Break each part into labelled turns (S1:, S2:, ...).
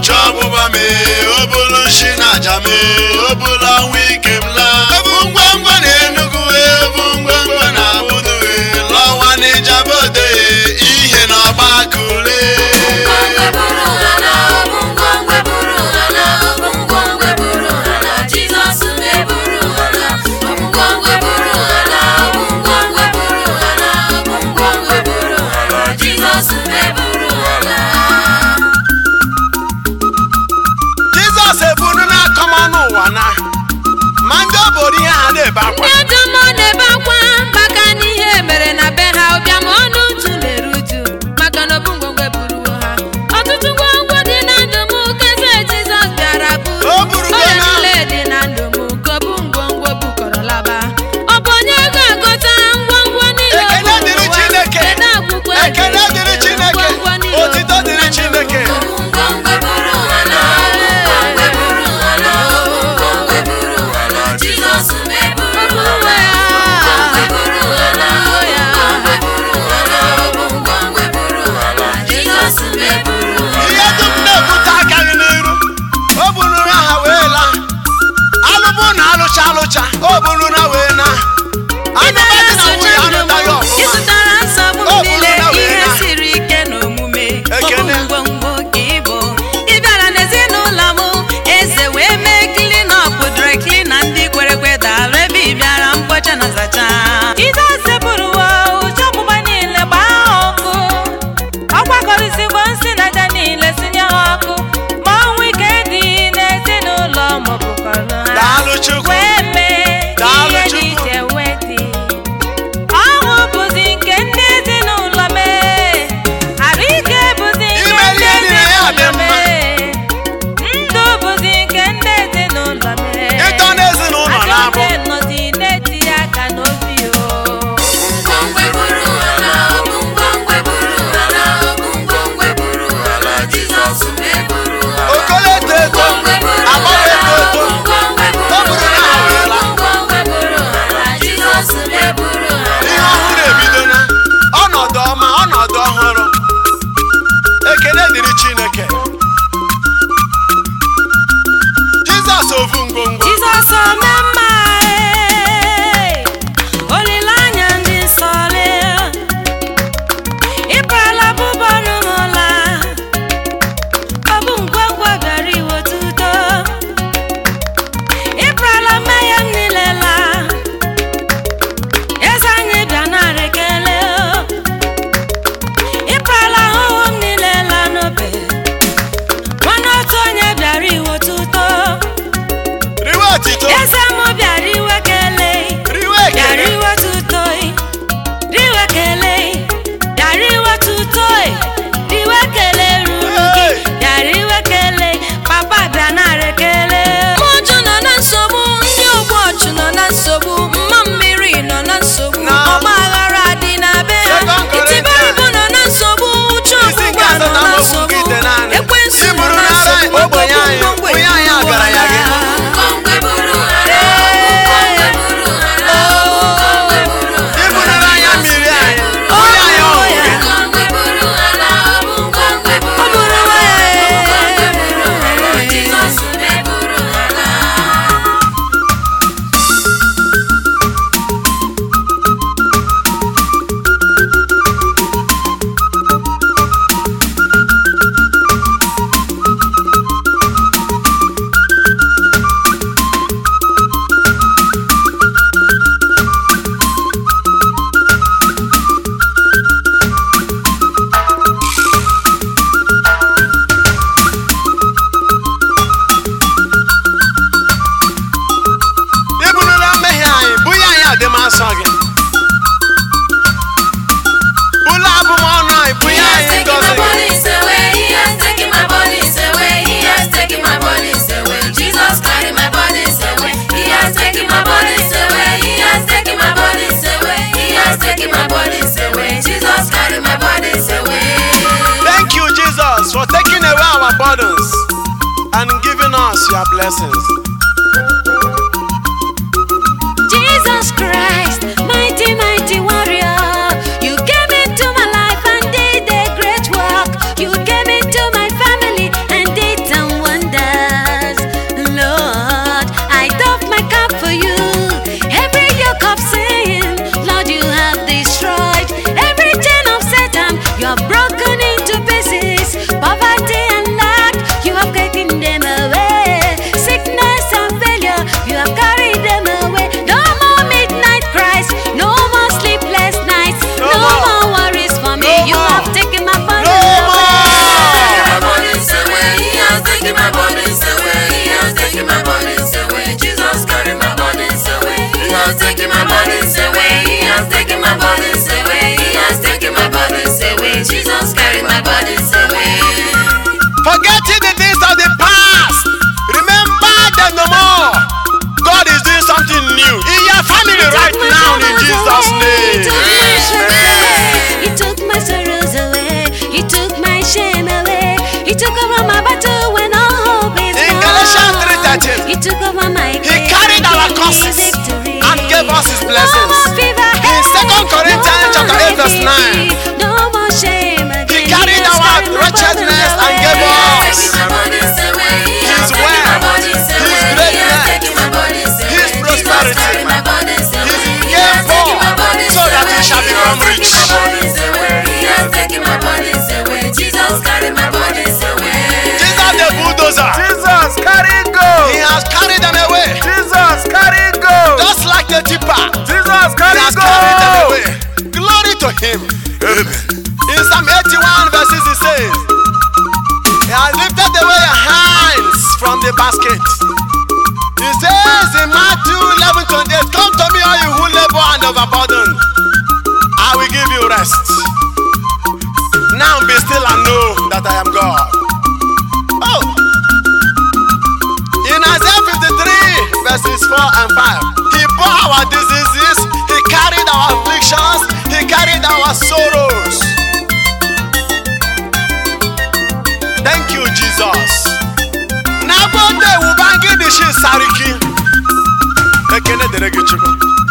S1: chọọ ọgbụgba m o bụrụ nshi na aja m o bụrụ ọnwụ ike m laa ebu ngwangwa na enugu ebu ngwangwa na abudu lọwa na ijabode ihe na ọgba kule
S2: jizọs eburu n'akọmọnụ ụwa na ma ndị obodo ihe ha na-ebe akwa
S3: ndị ọjọọ mmụọ na-ebe akwa maka na ihe mere na be ha ụbịa ma ọnụ uju na-eru uju maka na obu ngwongwo eburuwo ha ọtụtụ ngwongwo dị na ndụ m keze jizọs bịara buru
S2: O burugo
S3: ọrịa
S2: na-
S3: niile dị na ndụ m ka obu ngwongwo bukọrọ laba ọ bụ onye ga-agụta ngwongwo niile o
S2: Ekele
S3: buru
S2: dịrị
S3: ụwa?
S2: Chineke.
S3: Kedu akwụkwọ e
S2: ekele
S3: ji
S2: dịrị chineke
S3: ngwongwo niile o
S2: otito
S3: buru
S2: dịrị
S3: na ndụ m?
S2: chineke ihe dum na-ebute agaghị n'iru o bururu ha wee laa alụbụ na alụcha alụcha o bururu ha wee na anụba dị na nwunye anụtaghị
S4: ị
S2: ọfụma
S4: zụtara nsogbu
S2: Ọ
S4: m
S2: bụrụ
S4: niile
S2: na wee
S4: ihe
S2: na-
S4: siri ike n'omume ọ bụ
S2: Ekene.
S4: ngwongwo ka ị bụ ị bịara n'ezinụlọ m eze wee mee klinọp drekli na ndị kwere ekwe daalụ ebe ị bịara mkpocha na zacha Jizọs eburuwo ụjọ ọgbụgba niile gbaa ha ọkụ ọ gbakọrịsịgbo nsị na aja niile sinye ha ọkụ ma ọnwụ ike dị n'ezinụlọ maọbụkọrọ ha
S2: daalụ chukwu
S4: wee mee
S2: Daalụ
S4: ihe dị
S2: Chukwu.
S4: iche wee dị ọṅụ bụzi nke ndị ezinụlọ mee arụ ike bụzi nke
S2: Ime
S4: ndị
S2: ihe niile ya dị
S4: ezinụlọ
S2: mma.
S4: mee ndụ bụzi nke ndị ezinụlọ mee
S2: ịtọ n'ezinụlọ na-abụ
S4: Ajọ ndị nọzi na-etinye aka n'obi o
S2: okolo eto eto agbara eto eto o buru na ha wee laa ihe ọhụrụ ebido na ọnọdụ ọma ọnọdụ ọhụrụ ekele dịrị chineke jizọs ofu ngwongwo
S4: Jizọs ome mma ee, olileanya ndị nsọ lee ịbarala bụbọnụ m ụla ọ bụ ngwangwa bịara iweta udo ịbarala mmehie m niile laa eze anyị bịa nara ekele ịbarala ahụhụ m niile laa n'obe nwanne otu onye bịara iweta udo
S2: riwe otito
S4: eze m bịara iwe kelee
S2: riwe
S4: bịara
S2: ekele
S4: iwe tutoi riwe kelee bịara iwe tutoi riwe kelee ruru gị
S2: Hey!
S4: bịara iwe kelee papa bịa nara ekele
S3: Mmụọjụ nọ na nsogbu ndị ogbu ọchụ nọ na nsogbu mma mmiri nọ na nsogbu
S2: Na-
S3: ọgba aghara dị na be ha
S2: Second Corinthians.
S3: itibaribu nọ na nsogbu uchu
S2: Isi nke
S3: ọgbụgba nọ
S2: asatọ
S3: na
S2: amaokwu
S3: nsogbu
S2: nke ite naanị.
S3: ekwensu nọ
S2: Iburu
S3: na
S2: n'ara
S3: nsogbu
S2: ogbenye anyị,
S3: ngwongwo
S2: onye anyị
S3: eburuwo
S2: agaranya gị.
S3: ha.
S2: ibunara anya mmiri anyị onye anyị ọhụrụ gị
S4: ọ bụrụ nwa ya
S2: ibunara mmehie anyị bunye anyị adịmasọ gị bụla abụmọnụ anyị bunye anyị ngọzi gị Thank you, Jesus, for taking away our burdens and giving us your blessings.
S3: Jesus Christ, mighty, mighty warrior. You came into my life and did a great work. You came into my family and did a
S1: basket. He says in Matthew 11 28, Come to me, all you who labor and overburdened. I will give you rest. Now be still and know that I am God. Oh. In Isaiah 53, verses 4 and 5, He bore our diseases, He carried our afflictions, He carried our sorrows. Thank you, Jesus. N'agbọdọ ewuba ngidi shi sariki. Ekene dere gị Chukwu.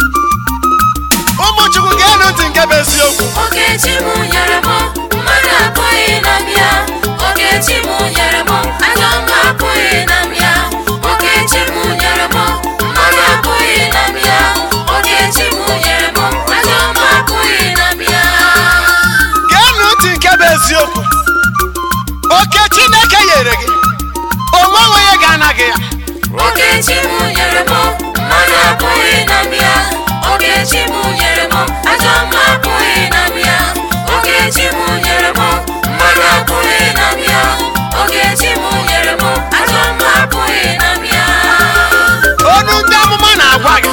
S1: Ụmụ Chukwu ga-enu ntị nke bụ eziokwu.
S2: Okechi m nyere m mmadụ apụghị na m ya Okechi m nyere m ajọ mma apụghị na m ya Okechi m nyere m mmadụ apụghị na m ya Okechi m nyere m ajọ mma apụghị na m ya
S1: Ga-enu ntị nke bụ eziokwu. Oke Chineke nyere gị. Onwe onye ga-anaghị ya.
S2: Okechi m nyere m mmadụ apụghị na m ya Okechi m nyere m ajọ mma apụghị na m ya Okechi m nyere m mmadụ apụghị na m ya Okechi m nyere m ajọ mma apụghị na m ya
S1: Onu ndị amụma na-agwa gị.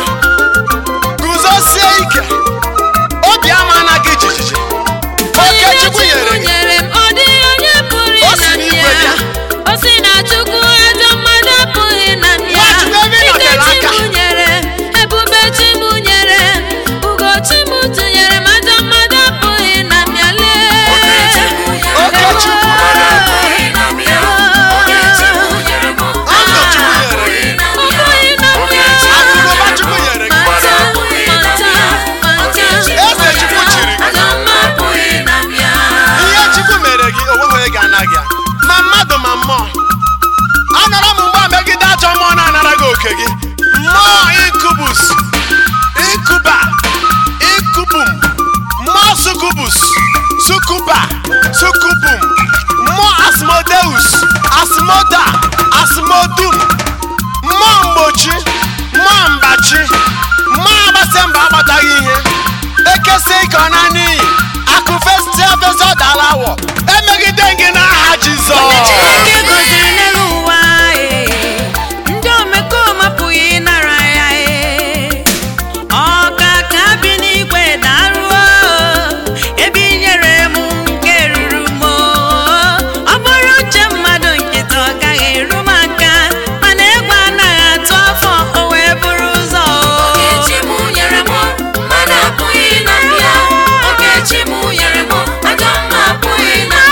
S1: Guzosie ike. Obi ama anaghị jijiji. Oke Chukwu nyere gị.
S3: nyere m ọ dịghị onye pụrụ
S1: O si
S3: ịna m
S1: n'igwe
S3: ya
S1: bịa.
S3: o si na chukwu ajọ mmadụ apụghị na m ya
S1: Nwachukwu ebe ị nọtere
S3: ike
S1: aka.
S3: chi m nyere ebube chi m nyere ugo chi m tụnyere m ajọ mmadụ apụghị na m ya lee
S1: Oke Chukwu.
S2: apụghị na m ya Okechi m nyere m
S1: Ndụ Chukwu nyere gị.
S3: apụghị na m ya
S1: Akụnụba Chukwu nyere gị.
S3: Mata, mata, mata.
S1: Eze Chukwu chiri gị.
S2: ajọ mma apụghị na m ya
S1: ihe chukwu mere gị onweghị onye ga-ana gị ya. ma mmadụ ma mmụọ anọrọ m mgbe megide ajọ mmụọ na-anara gị oke gị mmụọ inkubus inkuba inkubum mmụọ sukubus sukuba sukubum mmụọ asmodeus asmoda asmodum mmụọ mgbochi mmụọ mgbachi mmụọ agbasị mba agbataghị ihe ekesi ike ọ na n'iyi akụ festia fesa dala awọ emegide gị n'aha jizọs
S4: Chineke gọziri n'elu ụwa ee, ndị omekome apụghị ịnara ya ee. Ọkaka bi n'igwe daruo ebe i nyere m nke ruru m oo. ọ bụrụ uche mmadụ nkịta ọ gaghị eru m aka mana egwu anaghị atụ afọ o wee bụrụ ụzọ oo.
S2: Okechi m nyere m mmadụ apụghị na m ya Okechi m nyere m ajọ mma apụghị na m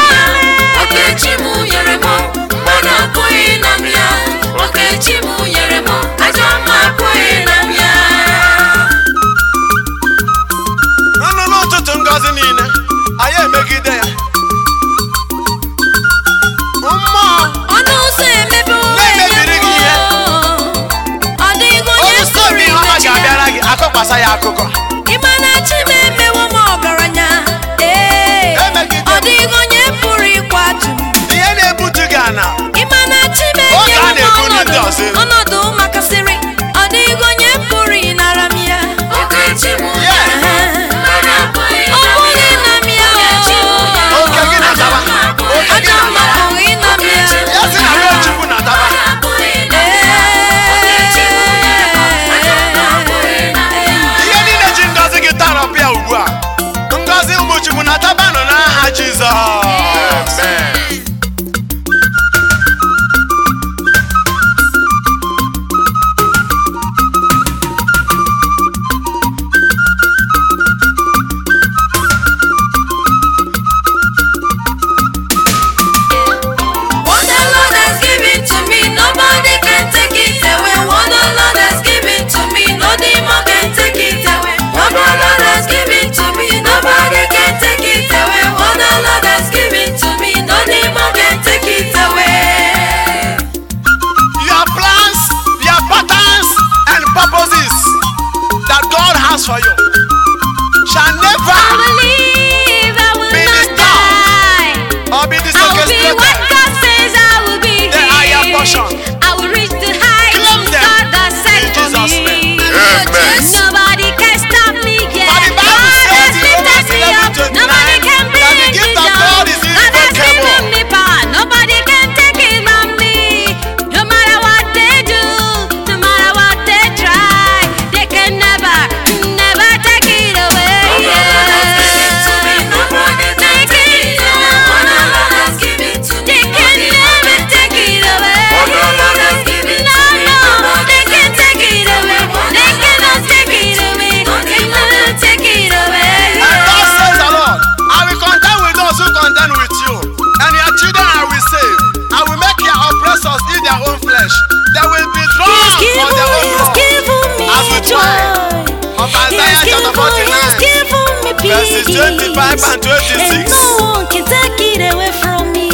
S1: 25 and 26.
S5: And no one can take it away from me.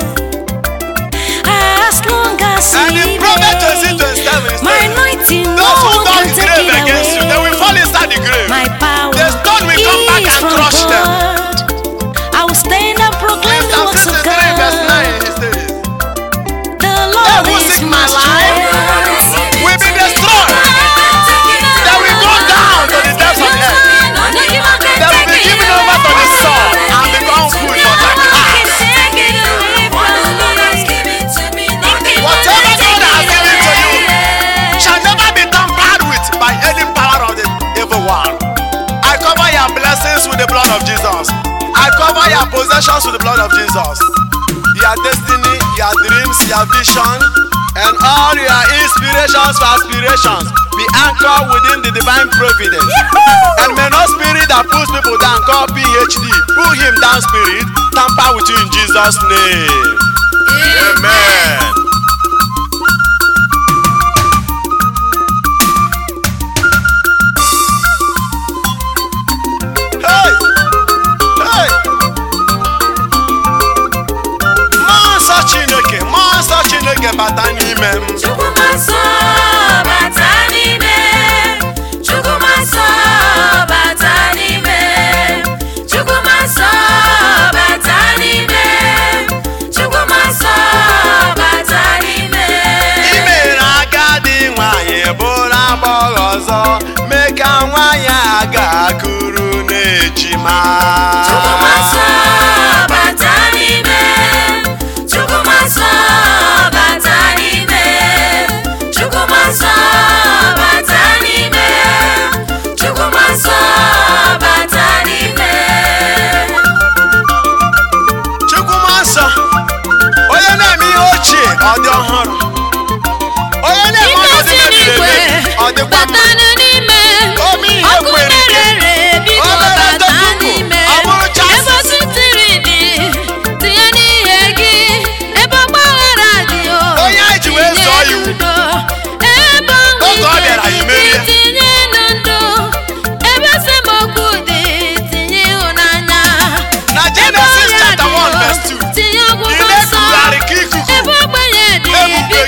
S5: As long as
S1: And
S5: we
S1: in Proverbs
S5: live,
S1: 20, 27, it
S5: my
S1: says,
S5: anointing, no
S1: Those who
S5: one
S1: dug
S5: can
S1: the
S5: take
S1: grave
S5: it
S1: against you, they will
S5: away.
S1: fall inside the grave.
S5: My power
S1: The stone will come back
S5: is
S1: and
S5: from
S1: crush them.
S5: God. I will stand and proclaim the
S1: Psalm
S5: works of
S1: 63 verse 9,
S5: God.
S1: he says,
S5: The
S1: They
S5: Lord
S1: who
S5: is
S1: seek
S5: my
S1: my life
S5: strength.
S1: will be destroyed. They will go down to the depths of hell. They will be given over to the sword and become food for jackals. Whatever God has given to you shall never be tampered with by any power of the evil one. I cover your blessings with the blood of Jesus. I cover your possessions with the blood of Jesus. Your destiny, your dreams, your vision, and all your inspirations for aspirations be anchored within the divine providence. And may no spirit that pulls people down called PhD pull him down spirit, tamper with you in Jesus' name. Amen. Hey! Hey! Mmụọ nsọ Chineke, mmụọ nsọ Chineke bata n'ime m.
S2: Chukwumasọ bata n'ime Chukwumasọ bata n'ime Chukwumasọ bata n'ime Chukwumasọ bata n'ime
S1: I mere agadi nwanyị bụrụ agbọghọ ọzọ mee ka nwanyị a ga-akụrụ n'ejima.
S2: Chukwumasọ bata n'ime Chukwumasọ bata n'ime Chukwumasọ bata n'ime Chukwumasọ bata n'ime
S1: Chukwuma nsọ onye na-eme ihe ochie ọ dị ọhụrụ onye na-eme
S3: Ike
S1: ọnọdụ
S3: si
S1: mebiri
S3: n'igwe
S1: emebi ọ dịkwa mma
S3: batanụ n'ime
S1: Ome ihe
S3: ọkụ
S1: kwere ike.
S3: na-erere biko
S1: O mere
S3: bata
S1: tofuku,
S3: n'ime
S1: ọ bụrụ chasis.
S3: ebe ositiri dị tinye n'ihe gị ebe ọgbaghara dị o
S1: Onye anyị ji wee zọọ
S3: tinye
S1: iwu.
S3: n'udo. ebe ọnwụ
S1: Oge ọ bịara,
S3: ike
S1: anyị merie.
S3: dị tinye n'ndụ ebe esemokwu dị tinye ịhụnanya
S1: na
S3: ebe
S1: Genesis
S3: ọrịa
S1: chapter
S3: dị
S1: 1
S3: o
S1: verse 2
S3: tinye
S1: ị
S3: ọgwụgwọ nsọ
S1: na-ekugharị ka ikuku
S3: ebe ogbenye dị
S1: Ebube
S3: biko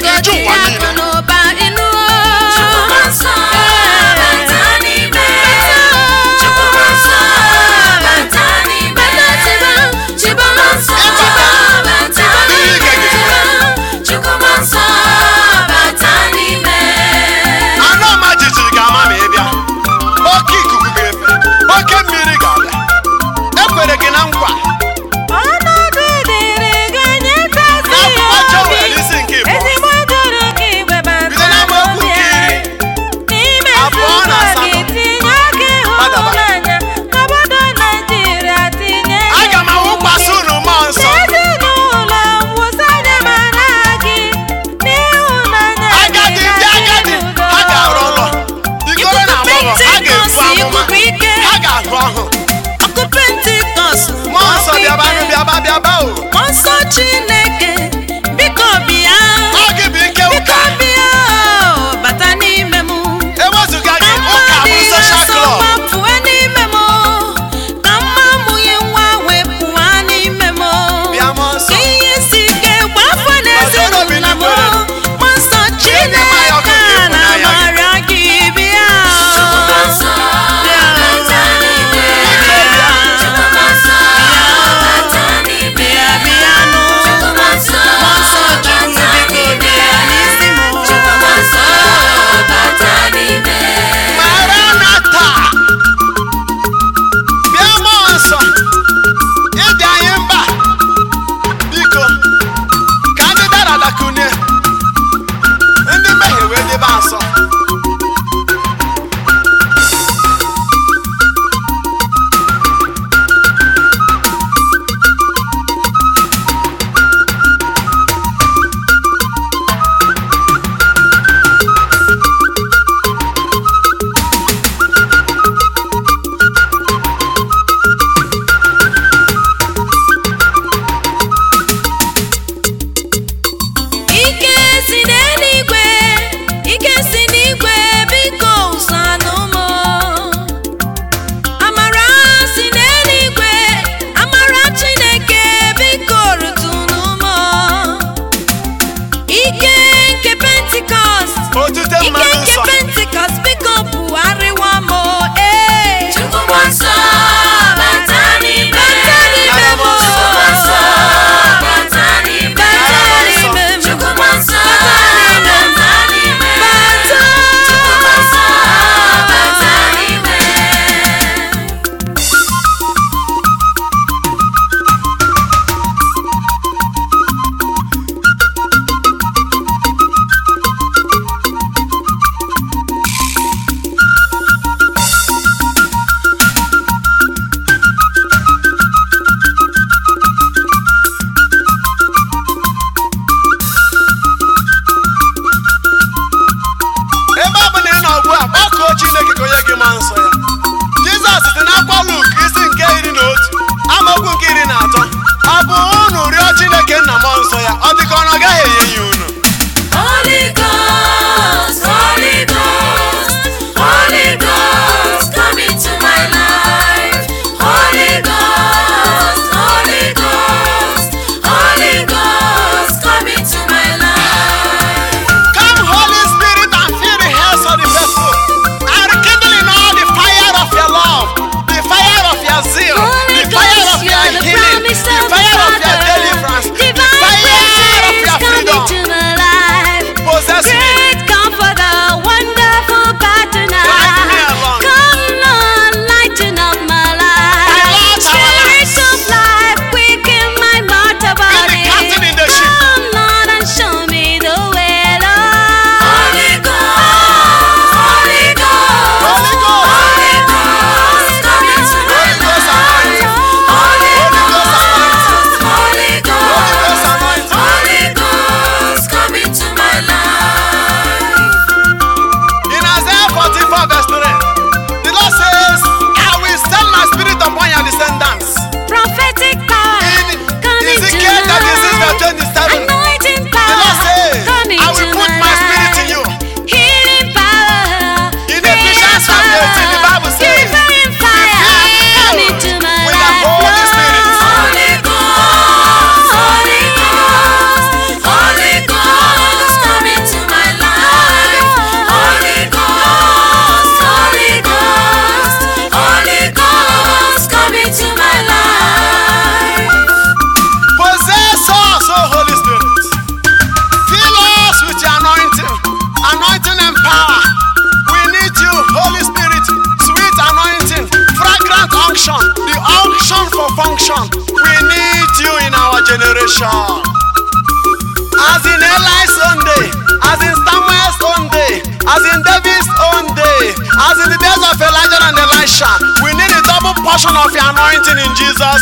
S1: generation. As in Eli's own day, as in Samuel's own day, as in David's own day, as in the days of Elijah and Elisha, we need a double portion of your anointing in Jesus'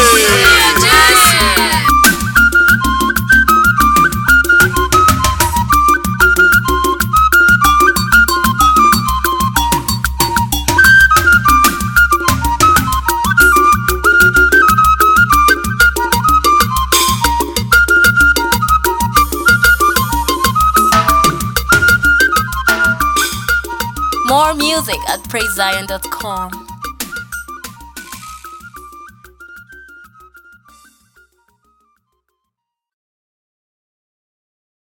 S1: name.
S5: More music at praisezion.com.